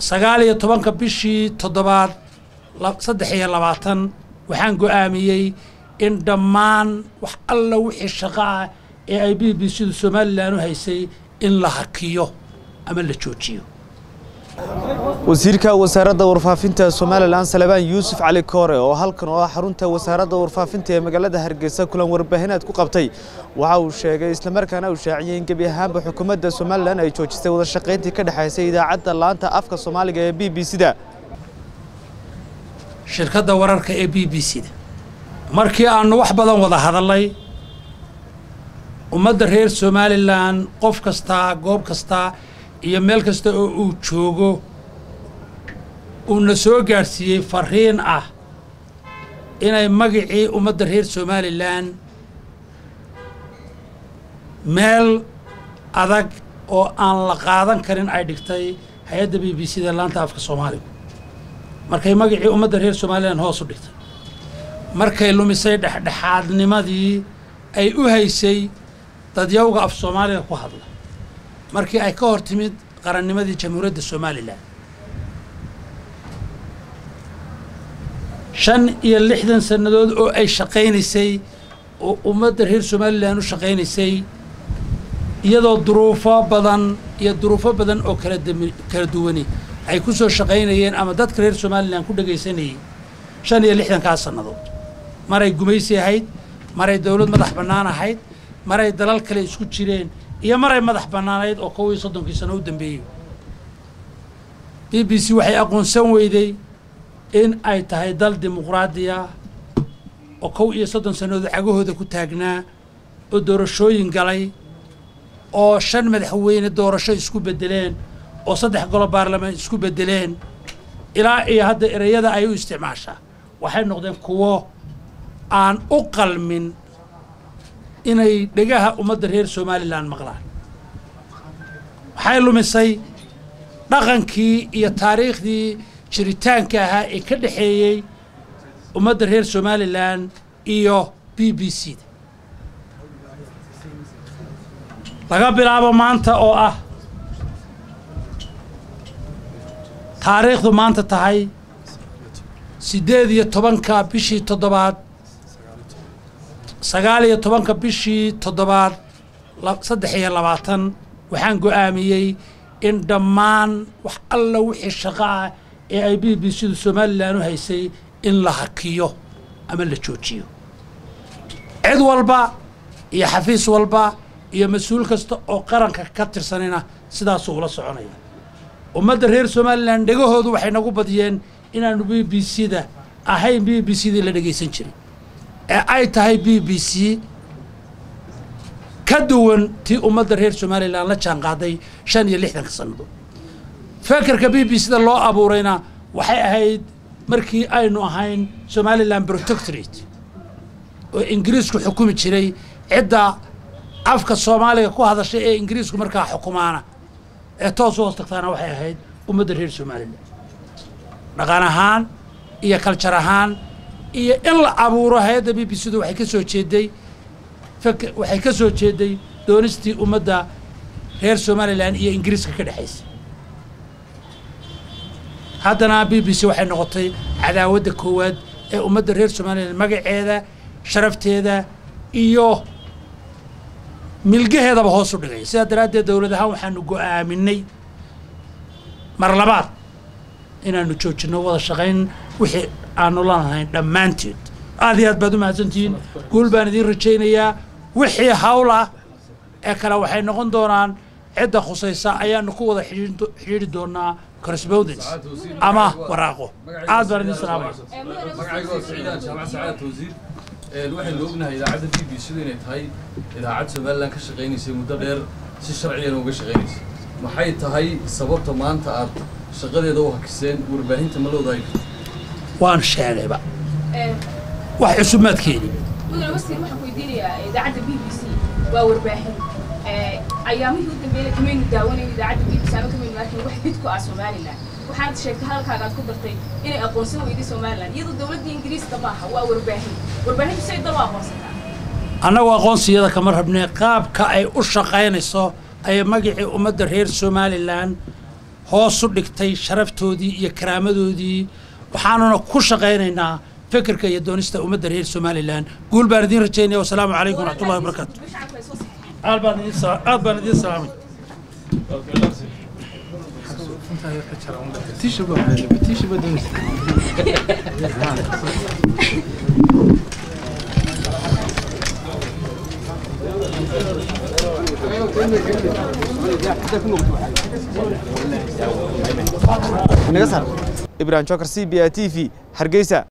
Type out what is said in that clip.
sagaal iyo tobanka bishii toddobaad saddex iyo labaatan waxaan go'aamiyey in dhammaan wax alla wixii shaqo ah ee ay b b c du somalilan u haysay in la hakiyo ama la joojiyo wasiirka wasaaradda warfaafinta somalilan salebaan yuusuf cali koore oo halkan oo ah xarunta wasaaradda warfaafinta ee magaalada hargeysa kulan warbaahineed ku qabtay waxa uu sheegay islamarkaana uu shaaciyey in gebi ahaanba xukuumadda somalilan ay joojisay wada shaqayntii ka dhexaysay idaacadda laanta afka soomaaliga ee b b c da shirkadda wararka ee b b c da markii aannu wax badan wada hadallay ummadda reer somalilan qof kastaa goob kastaa iyo meel kasta oo uu joogo uuna soo gaadhsiiyey fariin ah inay magicii ummadda reer somalilan meel adag oo aan la qaadan karin ay dhigtay hay-adda b b c da laanta afka soomaaliga markay magicii ummadda reer somalilan hoos u dhigtay markay lumisay dhexdhexaadnimadii ay u haysay dadyawga af soomaaliga ku hadla markii ay ka hor timid qarannimadii jamhuuriyadda somalilan shan iyo lixdan sannadood oo ay shaqaynaysay oo ummadda reer somalilan u shaqaynaysay iyadoo duruufo badan iyo duruufo badan oo kala dami kala duwani ay ku soo shaqaynayeen ama dadka reer somalilan ku dhegaysanayay shan iyo lixdankaas sannadood maray gumaysi ahayd maray dowlad madax bannaan ahayd maray dalal kale isku jireen iyo maray madax bannaanayd oo kow iyo soddonkii sano u dambeeyey b b c waxay aqoonsan weyday in ay tahay dal dimuqraadiya oo kow iyo soddon sannadood cagahooda ku taagnaa oo doorashooyin galay oo shan madaxweyne doorasho isku beddeleen oo saddex golo baarlamaan isku beddeleen ilaa iyo hadda ereyada ay u isticmaashaa waxay noqdeen kuwo aan u qalmin inay dhegaha ummadda reer somalilan maqlaan waxay lumisay dhaqankii iyo taariikhdii jiritaanka ahaa ee ka dhexeeyey ummadda reer somalilan iyo b b c da laga bilaabo maanta oo ah taariikhdu maanta tahay siddeed iyo tobanka bishii toddobaad sagaal iyo tobanka bishii toddobaad saddex iyo labaatan waxaan go'aamiyey in dhammaan wax alla wixii shaqo ah ee ay b b c du somalilan u haysay in la hakiyo ama la joojiyo cid walba iyo xafiis walba iyo mas-uul kasta oo qaranka ka tirsanina sidaasuu ula soconaya ummadda reer somalilan dhegahoodu waxay nagu badiyeen inaanu b b c da ahayn b b c dii la dhegaysan jiray ee ay tahay b b c ka duwan tii ummadda reer somalilan la jaan qaaday shan iyo lixdanka sannadood fekerka b b c da loo abuurayna waxay ahayd markii aynu ahayn somalilan protectorate oo ingiriisku xukumi jiray cidda afka soomaaliga ku hadashay ee ingiriisku markaa xukumaana ee toos u hoos tagtaana waxay ahayd ummadda reer somalilan dhaqan ahaan iyo kaljar ahaan iyo in la abuuro hay-adda b b c du waxay ka soo jeeday waxay ka soo jeeday doonistii ummadda reer somalilan iyo ingiriiska ka dhexaysay haddana b b c waxay noqotay cadaawadda koowaad ee ummadda reer somalilan magaceeda sharafteeda iyo milgaheedaba hoos u dhigay sidaa daraaddeed dowlad ahaan waxaanu go'aaminay mar labaad inaanu joojinno wada shaqayn wixii aanu lanahayn dhammaanteed aad iyo aad baad u mahadsantihiin guul baan idiin rajaynayaa wixii hawl ah ee kale waxay noqon doonaan cidda khusaysa ayaanu ku wada xidhiidhi doonaa correspondence ama waraaqo aad baan idiin salaamaya magacaygo siciidaan jaamac sacaada tawsiir waxaynu ognahay idaacadda b b c du inay tahay idaacad somalilan ka shaqaynaysay muddo dheer si sharcigana uga shaqaynaysay maxay tahay sababta maanta aad shaqadeeda u hakiseen warbaahinta ma loodahay waan sheegayba wax cusub maad keeni mudane wasiir waxaan ku weydiinayaa idaacadda b b c waa warbaahin ayaamihii u dambeeyay kamaynu daawanayn idaacadda b b c ama kamaynu arkin wax hid ku ah somalilan waxaad sheegtay hadalkaaga aad ku dartay inay aqoonsan weyday somalilan iyadoo dowladda ingiriiska maaha waa warbaahin warbaahintu say dal u aqoonsataa annagu aqoonsiyada kama rabnee qaabka ay u shaqaynayso ayay magicii ummadda reer somalilan hoos u dhigtay sharaftoodii iyo karaamadoodii waxaanuna ku shaqaynaynaa fikirka iyo doonista ummadda reer somalilan guul baan idiin rajaynaya wasalaamu calaykum waraxmatullahi wabarakaatu shacabka ay soo saxeexeen aad baan idiin sa- aad baan idiin salaamay ibrahim jokar c b a t v hargeysa